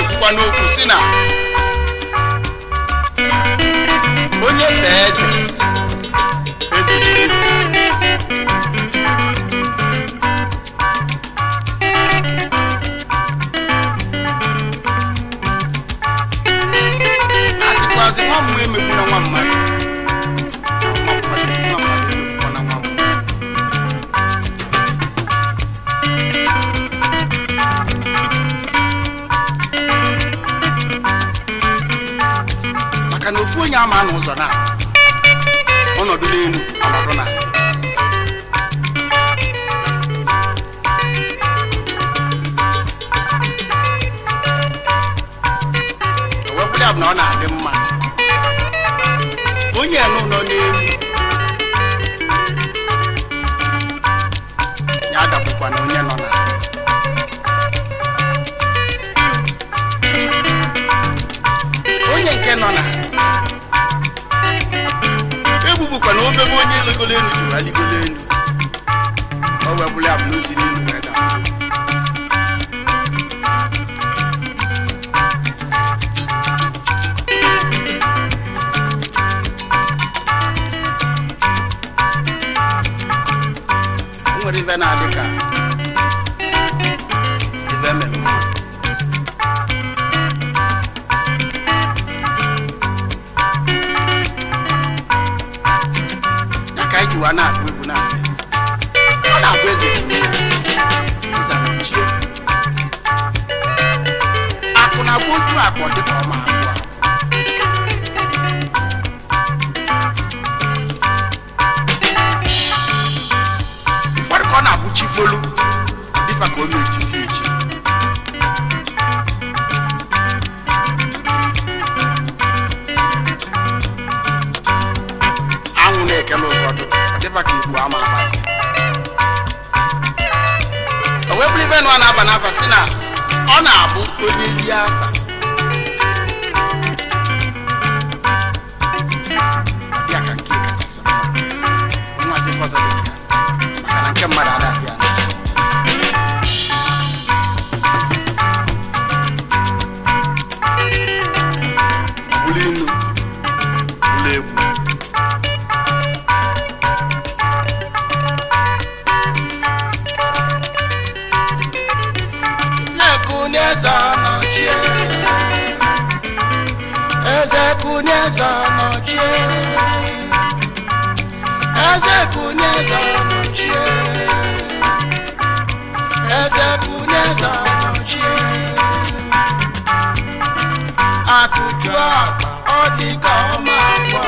na-ekwukwa n'okwu si na onye fee eze eze erie. asịkwazi nwa mmụọ emegbu na nwa mmadụ nwa mmadụ nwa mmadụ emegbukwa na nwa mmụọ maka na ofu onye ama n'ụzọ na ọnọdụ n'elu ọnọdụ na ewepụrụ ya bụ na ọ na-adị mma onye nụ nọ n'elu ya adagbukwa na onye nọ na onye nke nọ na egbubukwa na obebe onye ligolo elu juru aligolo elu ọ wepụrụ ya bụ na o si n'elu wee daa o nwere ife na-adị ka ife mere mma ya ka anyị jiwa na-agụ egwu na-asị ọ na-abụ eze dị n'ihu, eze anọchie akụ na-agba oju akpọ dịka ọma abụọ ụfọdụ ka ọ na-abụ chi folu dịfa ka o mechisi echi anwụ na-ekele ụfọdụ ọ dịfa ka ibu ama abasị o wee bụrụ ife nụ a na-aba n'afa si na ọ na-abụ onye lie afa ya ka nke kachasị mma nwazi fọzọ dị ka maka na nke mmadụ ada abịa bụrụ inu bụrụ egwu Zekunieza nọchie Eze Kunieza nọchie Eze Kunieza nọchie Eze Kunieza nọchie Akụju akpa ọ dị ka ọma akwa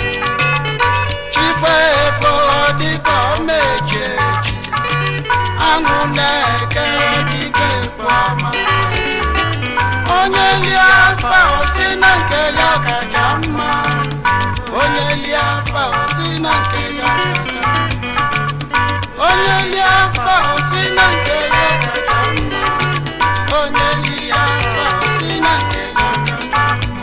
Chife efo ọ dị ka ọma eji eji aṅụ na-eke dịka ekpo amasị onye lie afa osi na nke ya kacha mma onye lie afa osi na nke ya kacha mma onye lie afa osi na nke ya kacha mma onye lie afa osi na nke ya kacha mma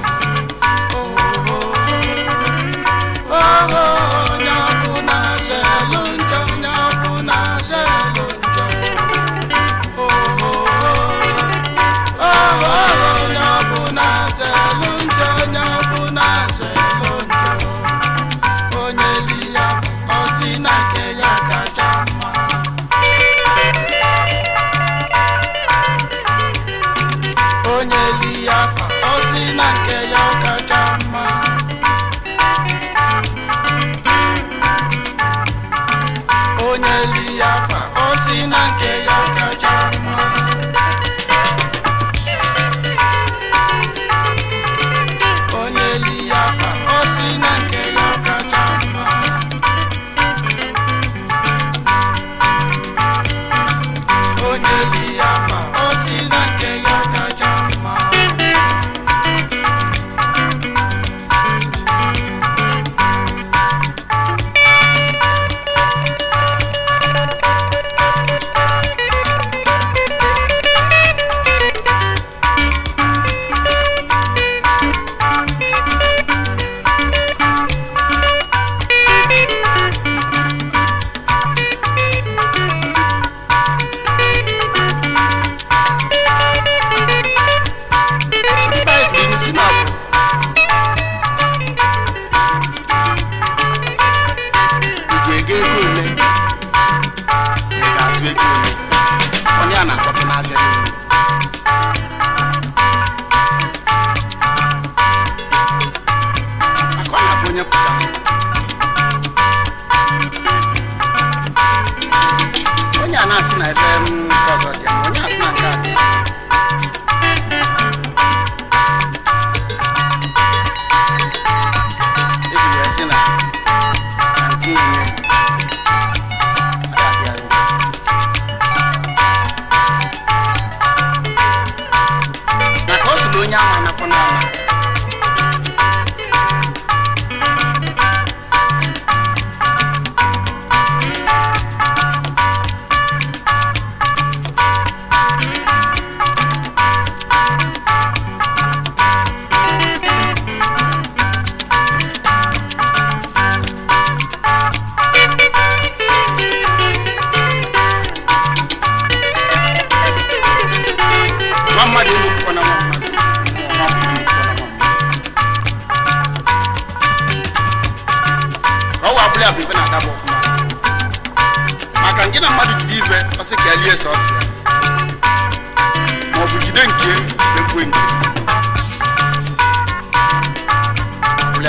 Oh, oh, oh, onye ọbụla zelụ njọ onye ọbụla zelụ njọ Oh, oh, oh, oh, oh, onye ọbụla zelụ njọ onye ọbụla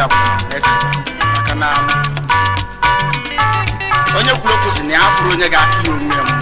bụ na-ese maka na onye kwuru okwu si na ya afụrụ onye ga-akụ ya onwe ya mma